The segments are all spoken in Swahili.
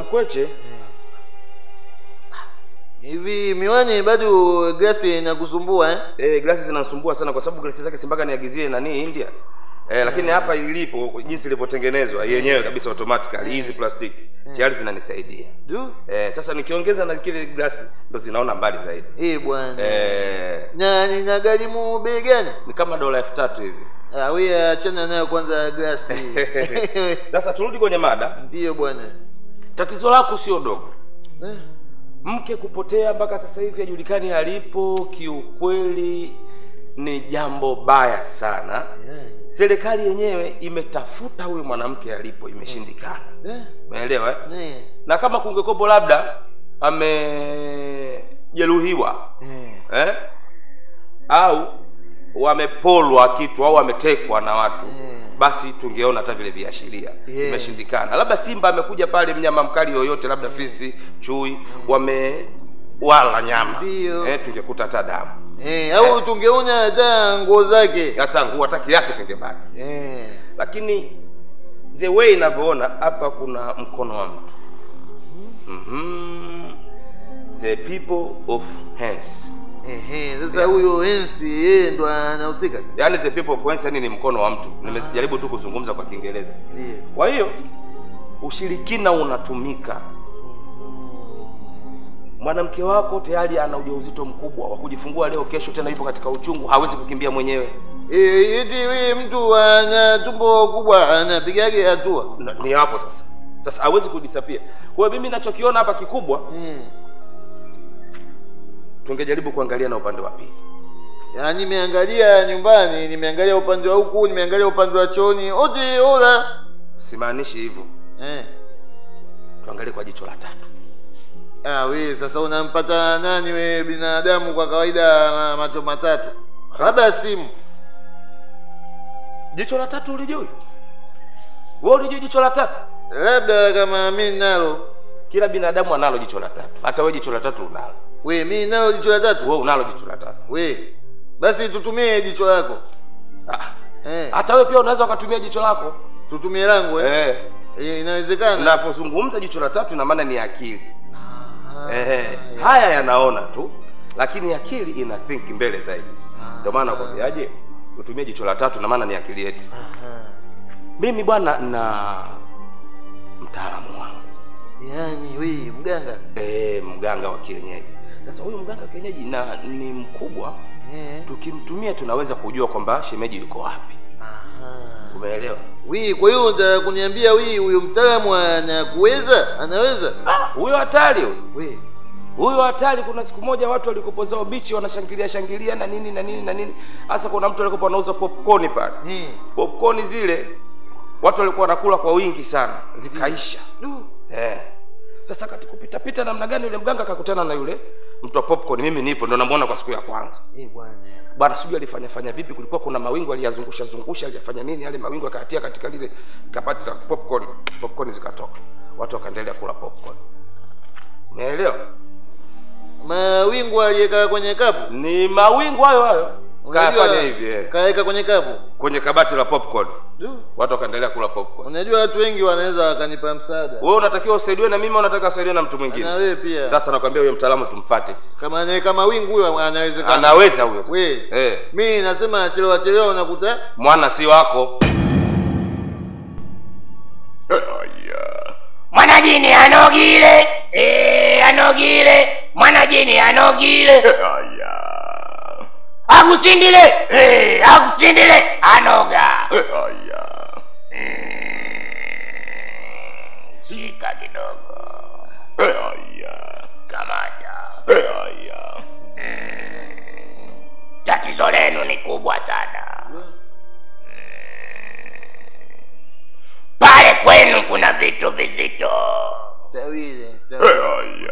mkweche hivi miwani bado glasi inakusumbua eh? eh, glasi zinasumbua sana kwa sababu glasi zake simbaka niagizie nani India eh, lakini hapa ilipo jinsi ilivyotengenezwa yenyewe kabisa automatically hizi plastiki tayari zinanisaidia du eh, sasa nikiongeza na kile glasi ndo zinaona mbali zaidi eh bwana eh, na ninagharimu bei gani ni kama dola elfu tatu hivi ah wewe achana nayo kwanza glasi sasa turudi kwenye mada ndiyo bwana tatizo lako sio dogo Eh, mke kupotea mpaka sasa hivi hajulikani alipo kiukweli ni jambo baya sana yeah. serikali yenyewe imetafuta huyu mwanamke alipo imeshindikana Eh, umeelewa eh? eh, na kama kungekopo labda amejeruhiwa eh. eh? au wamepolwa kitu au wametekwa na watu Yeah. basi tungeona hata vile viashiria Yeah. imeshindikana labda simba amekuja pale mnyama mkali yoyote labda fisi chui wamewala nyama Ndio. eh, tungekuta hata damu Eh, au tungeona hata nguo zake hata nguo hata kiatu kingebaki eh. lakini the way inavyoona hapa kuna mkono wa mtu mm-hmm. the people of hands Ehe, sasa huyo ensi yeye ndo anahusika yaani the people of hands yani ni mkono wa mtu nimejaribu tu kuzungumza kwa kiingereza Ndiyo. kwa hiyo ushirikina unatumika mwanamke wako tayari ana ujauzito mkubwa wa kujifungua leo kesho tena yupo katika uchungu hawezi kukimbia mwenyewe Eh, eti wewe mtu ana tumbo kubwa anapigage hatua Na- ni hapo sasa sasa hawezi kudisapia kwa hiyo mimi nachokiona hapa kikubwa mm. tungejaribu kuangalia na upande wa pili yaani nimeangalia nyumbani nimeangalia upande wa huku nimeangalia upande wa chooni ote ola simaanishi hivyo eh. tuangalie kwa jicho la tatu ah, we sasa unampata nani we binadamu kwa kawaida na macho matatu labda simu jicho la tatu ulijui wewe ulijui jicho la tatu labda kama mi nalo kila binadamu analo jicho la tatu hata wewe jicho la tatu unalo we mi nalo jicho la tatu wewe unalo jicho la tatu we basi tutumie jicho lako Ah, eh. hata wewe pia unaweza ukatumia jicho lako tutumie langu eh. eh. Eh, inawezekana napozungumza jicho la tatu ina maana ni akili eh, haya yanaona tu lakini akili ina think mbele zaidi ndio maana nakwambiaje utumie jicho la tatu na maana ni akili yetu mimi bwana na mtaalamu wangu yaani we mganga e, mganga wa kienyeji sasa huyu mganga wa kienyeji na ni mkubwa eh. tukimtumia tunaweza kujua kwamba shemeji yuko wapi Aha. umeelewa wi kwa hiyo unataka kuniambia wi huyo mtaalamu anakuweza anaweza huyo hatari huyo we huyo hatari kuna siku moja watu walikopo zao bichi wanashangilia shangilia na nini na nini na nini hasa kuna mtu alikopo anauza popcorn pale eh. popcorn zile watu walikuwa wanakula kwa wingi sana zikaisha du eh. sasa kati kupita pita namna gani yule mganga akakutana na yule mtu wa popcorn mimi nipo ndo namuona kwa siku ya kwanza eh bwana bwana sijui alifanya fanya vipi kulikuwa kuna mawingu aliyazungusha zungusha aliyafanya nini yale mawingu akatia katika lile kabati la popcorn popcorn zikatoka watu wakaendelea kula popcorn umeelewa mawingu aliyeka kwenye kapu ni mawingu hayo hayo Unajua, kayafanya hivi eh. kaweka kwenye kapu kwenye kabati la popcorn du watu wakaendelea kula popcorn unajua watu wengi wanaweza wakanipa msaada wewe unatakiwa usaidiwe na mimi au unataka usaidiwe na mtu mwingine na wewe pia sasa nakwambia huyo mtaalamu tumfate kama anaweka mawingu huyo anawezekana anaweza huyo sasa. we eh. mi nasema chelewa chelewa unakuta mwana si wako mwanajini anogile eh, anogile mwanajini anogile akusindile eh, akusindile anoga Mm, shika kidogo kamata Mm, tatizo lenu ni kubwa sana pale kwenu kuna vitu vizito tawile tawile.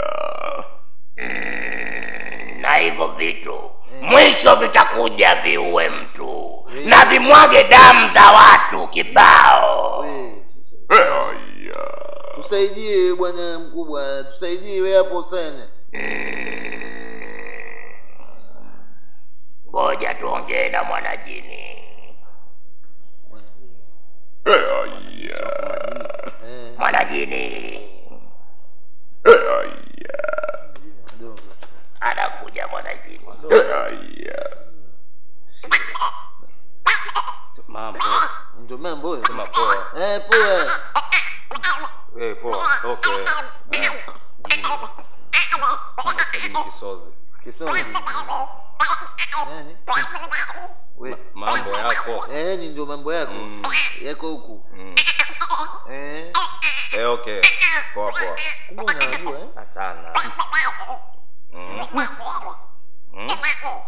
Mm, na hivyo vitu mwisho vitakuja viue mtu na vimwage damu za watu kibao We. tusaidie bwana mkubwa tusaidie we hapo sana ngoja tuongee na mwanajini eh. mwanajini Lakini kisozi Kisongi. Nani? We. mambo yako Eh, ni ndio mambo yako. Mm. Yako huku. mm. Eh. eh, okay poa poa Kumbe unajua eh? sana mm. mm.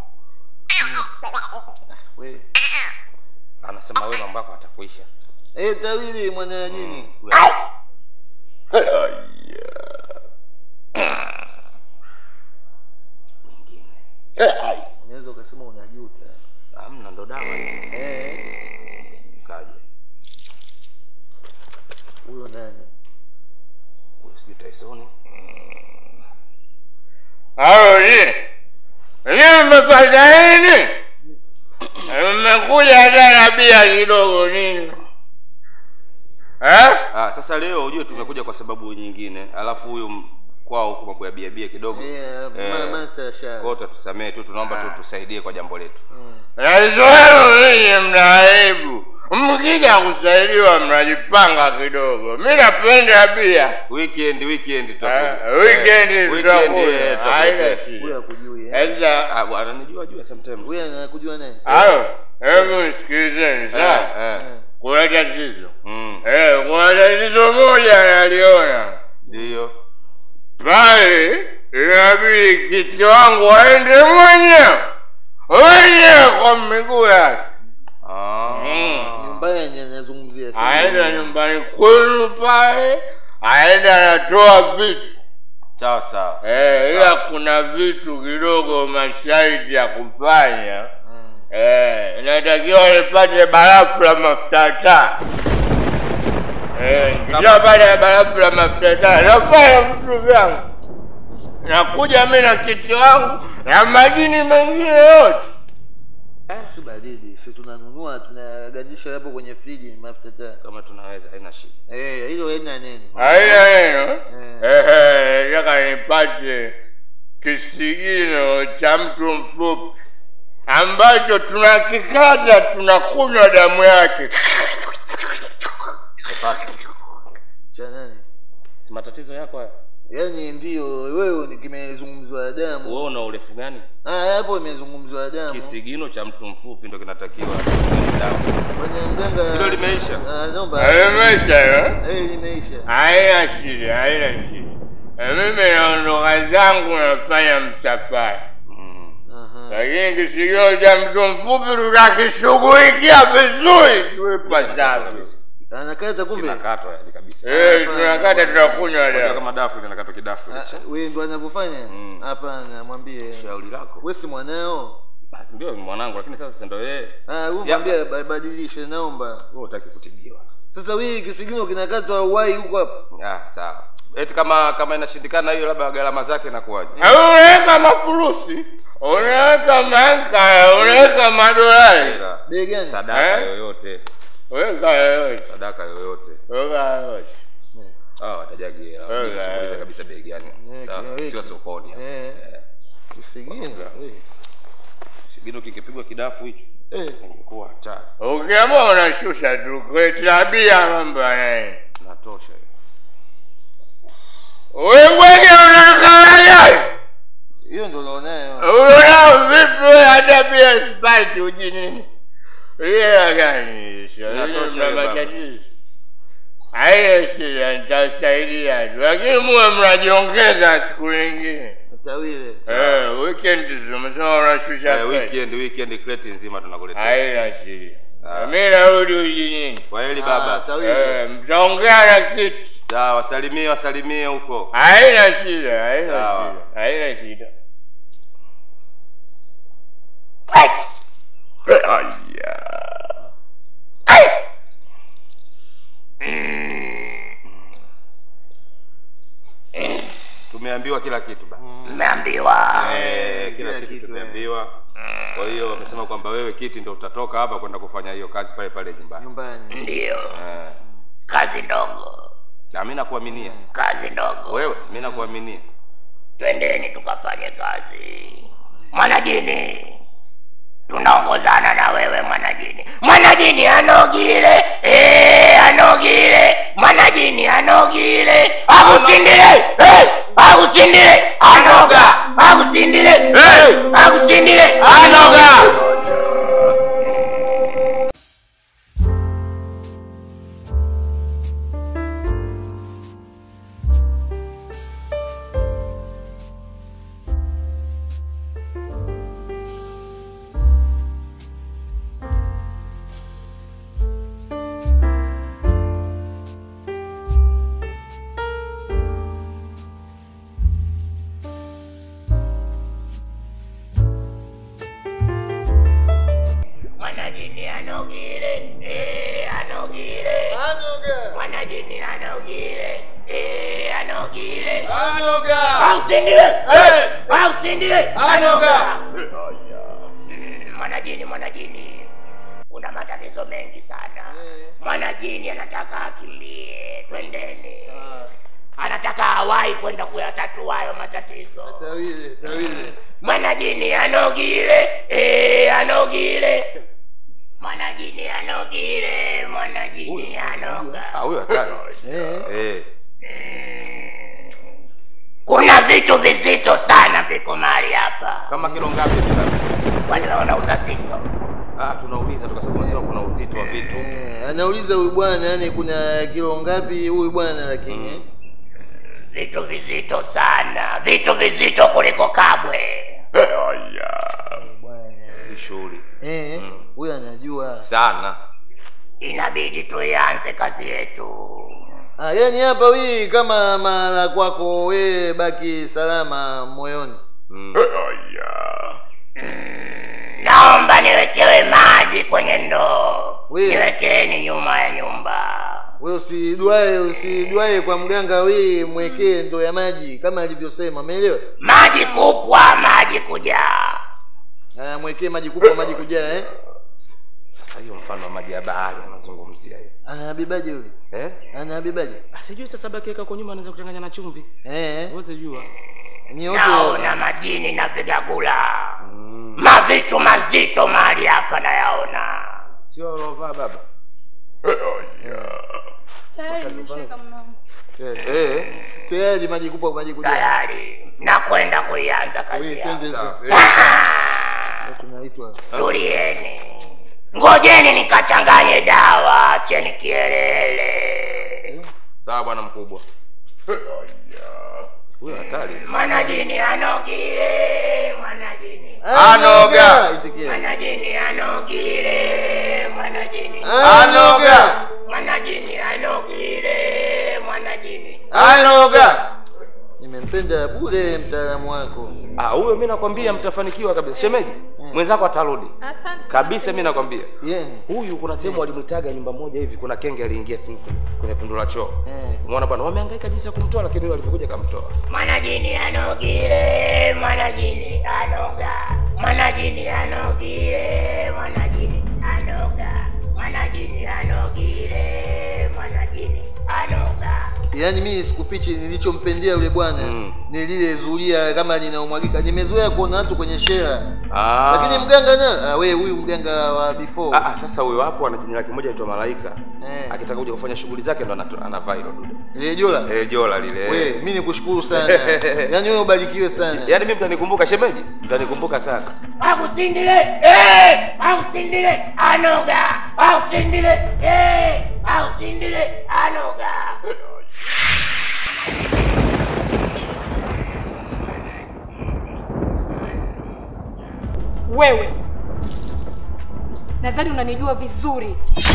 We. anasema wewe mambo yako atakuisha Eh, tawili mwana jini. Unaweza ukasema unajuta. amna ndo dawa hizo. Eh, kaje huyo nani? Huyu sijui Tyson Halo ni ni mmefanya nini? Mmekuja hata na bia kidogo nini? Eh? ah, sasa leo ujue tumekuja kwa sababu nyingine alafu huyu m- kwao huku mambo ya bia bia kidogo Eh, Eh. mama tasha. kwao utatusamee tu tunaomba tu tusaidie kwa jambo letu Nazoea ninyi mna aibu. Mkija kusaidiwa mnajipanga kidogo. Mi napenda bia. weekend weekend Eh, tutakuja. Weekend Eh, tutakuja. eh, Haina tutakuletea. Huyo shida. akujui eh? Sasa Ah, bwana ananijua jua sometimes Huyo anakujua naye? hayo, hebu nisikilizeni eh, sawa. eh. Kuna tatizo. Mm, Eh, kuna tatizo moja naliona. ndio bali inabidi kiti wangu aende mwenyewe mwenyewe kwa miguu yake Ah. Nyumbani anazungumzia sasa. aenda nyumbani kwenu pale aenda anatoa vitu sawa sawa eh, ila kuna vitu kidogo masharti ya kufanya Mm. eh, inatakiwa nipate barafu la mafuta taa eh, nikishapata barafu la mafuta taa nafanya vitu vyangu nakuja mi na kiti wangu na majini mengine yote Si baridi, si tunanunua tunagandisha hapo kwenye friji mafuta taa. kama tunaweza haina shida Eh, hilo haina neno. haina neno Eh. Ehe, nataka nipate kisigino cha mtu mfupi ambacho tunakikata tunakunywa damu yake Umepata? Cha nani? si matatizo yako haya Yaani ndio wewe ni kimezungumzwa damu. wewe una urefu gani Ah, hapo imezungumzwa damu. kisigino cha mtu mfupi ndo kinatakiwa damu Bwana mganga. Hilo limeisha? Ah, naomba. Limesha eh? Eh, limeisha. haina shida haina shida Eh, mimi naondoka zangu nafanya msafara mm. Aha. lakini kisigino cha mtu mfupi tutakishughulikia vizuri tuipasavyo Anakata kumbe. kinakatwa yani kabisa Eh, tunakata tunakunywa Unajua damu kama dafu linakatwa kidafu Ah, licha. wewe ndo anavyofanya? Mm. Hapana, mwambie. shauri lako Wewe si mwanao. Ah, ndio mwanangu lakini sasa si ndio yeye Ah, wewe Ya. mwambie ba- badilishe naomba. wewe utaki kutibiwa Sasa wewe kisigino kinakatwa uwai huko hapa. ah sawa eti kama kama inashindikana hiyo labda gharama zake inakuwaje Au unaweka mafurusi unaweka manka unaweka madolari Ila, Bei gani? sadaka Eh? yoyote weka yoyote sadaka yoyote weka yoyote ah watajagi hela Eh, Shughuli za eh. kabisa bei gani Eh, Sawa, kiweke. sio sokoni Eh. Eh. Kisigino. Eh. Sigino kikipigwa kidafu hicho Eh. ingekuwa hatari ukiamua unashusha tu tabia mambo yanaenda natosha hiyo. wengine unakalagai Hiyo ndo naonayo. unao vipi wewe hata pia sipati ujinini ile gani Inatosha hiyo baba. matatizo haina shida nitasaidia tu lakini muwe mnajiongeza siku nyingine Tawile. Eh, weekend zimesema unashusha Eh, pesa. weekend weekend crate nzima tunakuletea haina shida Ah. mi narudi ujinini kwa heli Ah, baba Tawile. Eh, mtaongea na kitu sawa wasalimie wasalimie huko haina shida haina Sawa. shida haina shida tumeambiwa kila kitu ba mmeambiwa Eh, kila kila kitu kitu, tumeambiwa kwa hiyo wamesema kwamba wewe kiti ndo utatoka hapa kwenda kufanya hiyo kazi pale pale nyumbani Nyumbani. ndiyo Eh, kazi ndogo na mi nakuaminia kazi ndogo wewe mi nakuaminia twendeni tukafanye kazi mwanajini tunaongozana na wewe mwanajini mwanajini anogile eh, anogile mwanajini anogile akusindile eh, akusindile Akusindile anoga, akusindile, Hey! akusindile Anoga! Mwanajini anogile, eh, anogile. Anoga. Mwanajini anogile, eh, anogile. Anoga. Akusindile, Eh! akusindile Anoga! Mm, Mwanajini, mwanajini, kuna matatizo mengi sana. Mwanajini anataka akimbie, twendeni. Anataka awahi kwenda kuyatatua hayo matatizo. Tawile, tawile. Mwanajini anogile, eh, anogile. Mwanajini anogile, mwanajini anoga. Ah, huyo hatari. Eh. Eh. Kuna vitu vizito sana viko mahali hapa. Kama kilo ngapi hivi baba? Kwani wewe unauza sisto? Ah, tunauliza tukasema unasema kuna uzito wa vitu. Eh, anauliza huyu bwana yani kuna kilo ngapi huyu bwana lakini Vitu vizito sana, vitu vizito kuliko kabwe. Eh, bwana Hii shughuli eh huyu anajua sana. Inabidi tuianze kazi yetu. ah yani hapa wii kama mara kwako we baki salama moyoni Mm. Naomba niwekewe maji kwenye ndoo, We. niwekeni nyuma ya nyumba. we usidwae usidwae kwa mganga wii mwekee ndo ya maji kama alivyosema umeelewa Maji kupwa, maji kujaa. ah mwekee maji kubwa maji kujaa eh Sasa hiyo mfano wa maji ya bahari anazungumzia hiyo. anabebaje yule Eh? anabebaje Ah, sijui sasa baki kwa nyuma anaweza kuchanganya na chumvi. eh Wewe jua. nyote Naona majini na vigagula, mavitu mazito mahali hapa nayaona. Sio ulovaa baba. Tayari nimeshaweka mlango. Eh. tayari maji kubwa maji kujaa Tayari nakwenda kuianza kazi we yangu. twende Sawa. sasa. Ah, tunaitwa Tulieni, ngojeni nikachanganye dawa, acheni kielele. Sawa bwana mkubwa. Huyo hatari. Mwanajini anogile, mwanajini, Anoga. itikia mwanajini anogile, mwanajini, anoga mwanajini anogile, mwanajini. Anoga. nimempenda bure mtaalamu wako Ah, huyo mimi nakwambia mtafanikiwa kabisa. Shemeji, mwenzako atarudi. Asante sana. Kabisa mimi nakwambia. yeni Huyu kuna sehemu walimwitaga nyumba moja hivi, kuna kenge aliingia tu kwenye tundu la choo. Eh. Umeona bwana, wamehangaika jinsi ya kumtoa lakini yule alipokuja kamtoa. Mwanajini anogile, mwanajini anoga, mwanajini anogile, mwanajini anoga, mwanajini anogile, mwanajini anoga. yaani mimi sikufichi nilichompendea yule bwana Mm. ni lile zulia kama linaumwagika nimezoea kuona watu kwenye shera Ah. lakini mganga na ah, we huyu mganga wa before Ah, ah, sasa huyo hapo ana jina lake moja anaitwa Malaika. Eh. Akitaka kuja kufanya shughuli zake ndo anato- anavaa hilo dude. lile jola Eh, jola lile. we mimi nikushukuru sana yaani wewe ubarikiwe sana Yaani mimi mtanikumbuka shemeji? Mtanikumbuka sana. Akusindile, eh, akusindile, anoga, akusindile, eh, akusindile, anoga. Wewe nadhani unanijua vizuri.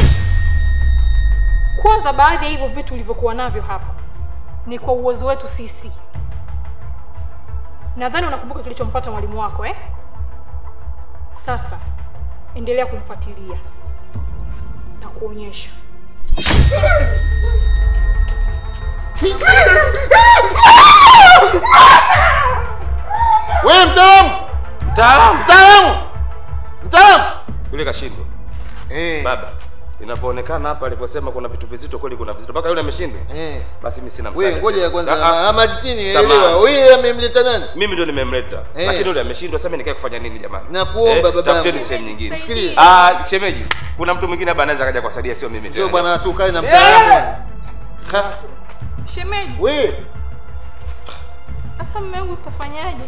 Kwanza, baadhi ya hivyo vitu ulivyokuwa navyo hapa ni kwa uwezo wetu sisi. Nadhani unakumbuka kilichompata mwalimu wako eh? Sasa endelea kumfuatilia, takuonyesha. we mtaalamu Mtaalamu. mtaalamu mtaalamu Yule kashindwa. eh Baba, inavyoonekana hapa alivyosema kuna vitu vizito kweli kuna vizito. Mpaka yule ameshindwa. eh Basi mimi sina we msaada. ngoja ya kwanza Ah, ah. ama nini Samahani. elewa wewe amemleta nani Mimi ndio nimemleta. Eh. Lakini yule ameshindwa sasa mimi nikae kufanya nini jamani? Nakuomba babangu. Tafuteni sehemu nyingine. Sikiliza. Ah, shemeji, kuna mtu mwingine hapa anaweza kaja kuwasaidia sio mimi sio tena. bwana tukae na mtaalamu ha Shemeji, we Sasa mume wangu tutafanyaje?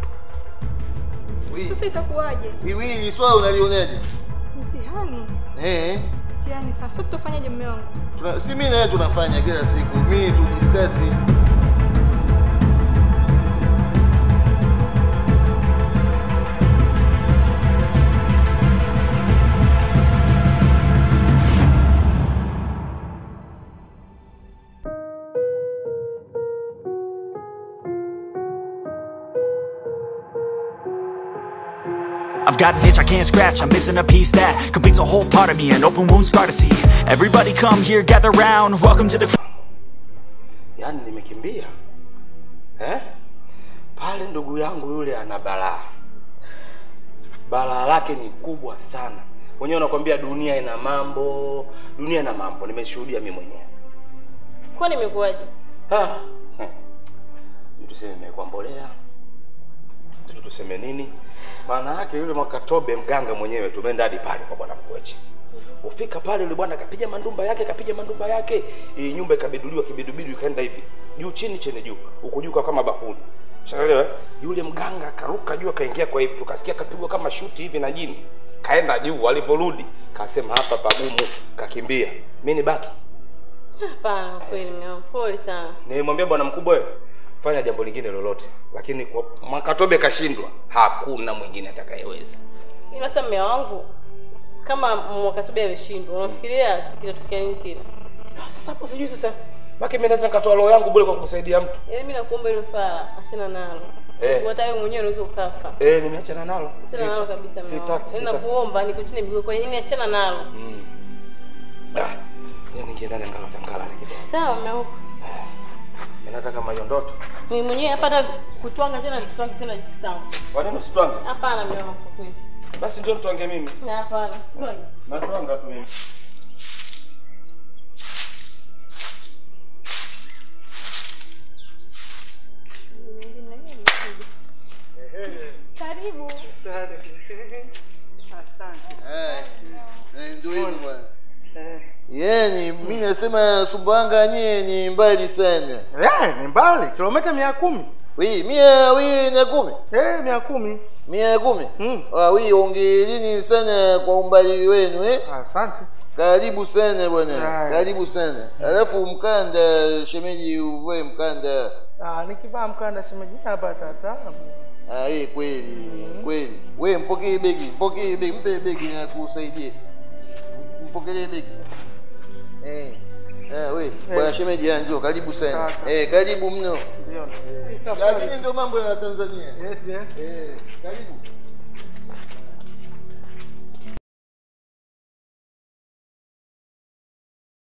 Wi, Sasa itakuwaje? hiwi ni swala unalionaje? Mtihani. Eh, Mtihani sasa. Sasa tutafanyaje mume wangu? tuna, si mimi na wewe tunafanya kila siku. Mimi tu discuss. I've got an itch I can't scratch, I'm missing a piece that completes a whole part of me, an open wound scar to see. Everybody come here, gather round, welcome to the. yaani nimekimbia eh? pale ndugu yangu yule ana balaa balaa lake ni kubwa sana wenyewe unakwambia dunia ina mambo dunia ina mambo nimeshuhudia mi mwenyewe Kwani imekuwaje? Ah, hmm. Sijui tuseme imekuwa mbolea sijui tuseme nini maana yake yule mwakatobe mganga mwenyewe tumeenda hadi pale kwa bwana mkweche ufika pale yule bwana akapiga mandumba yake akapiga mandumba yake hii nyumba ikabiduliwa kibidubidu ikaenda hivi juu chini chini juu huku juu kwa kama bakuli shaelewa yule mganga akaruka juu akaingia kwa hivi tukasikia kapigwa kama shuti hivi na jini kaenda juu alivyorudi kasema hapa pagumu kakimbia mi ni baki Hapana, kweli mume wangu, pole sana. nimwambia bwana mkubwa wewe fanya jambo lingine lolote lakini kwa makatobe kashindwa hakuna mwingine atakayeweza Ila sasa mume wangu, kama mwakatobe ameshindwa, unafikiria kitatokea nini tena? Ah, sasa hapo sijui sasa maki mimi naweza nikatoa roho yangu bure kwa kumsaidia mtu Yaani mimi nakuomba hilo swala achana nalo. Eh. Sababu hata wewe mwenyewe unaweza ukafa. eh nimeachana nalo Achana nalo kabisa mume wangu. sitaki Yaani sitaki nakuomba niko chini miguu kwa nini achana nalo. ah yani ningeenda ngala ngala kidogo Sawa mume wangu. nataka kama hiyo ndoto Mimi mwenyewe hapa hata kutwanga tena nisitwange tena jikisangu. kwa nini usitwange Hapana mume wangu kwa kweli. basi ndio nitwange mimi Na hapana, sitwange. natwanga tu mimi Karibu. Eh, eh, ndio hivyo bwana. Yaani mimi nasema Sumbawanga nyie ni mbali sana. Eh, ni mbali kilomita mia kumi Wi, mia wi na kumi. eh, mia kumi Mia kumi. Mm. Ah, wi ongeleni sana kwa umbali wenu eh. asante Karibu sana bwana. Haya. Karibu sana. Alafu mkanda shemeji uvae mkanda. ah, nikivaa mkanda shemeji hapa tatabu Ah, eh kweli. Kweli. We mpokee begi, mpokee begi, mpe begi na kusaidie. Mpokelee begi. Eh. Ah, we, bwana shemeji ah, njoo karibu sana. Sasa. Eh, karibu mno. ndio Lakini ndio mambo ya Tanzania. Eti, eh. Eh, karibu.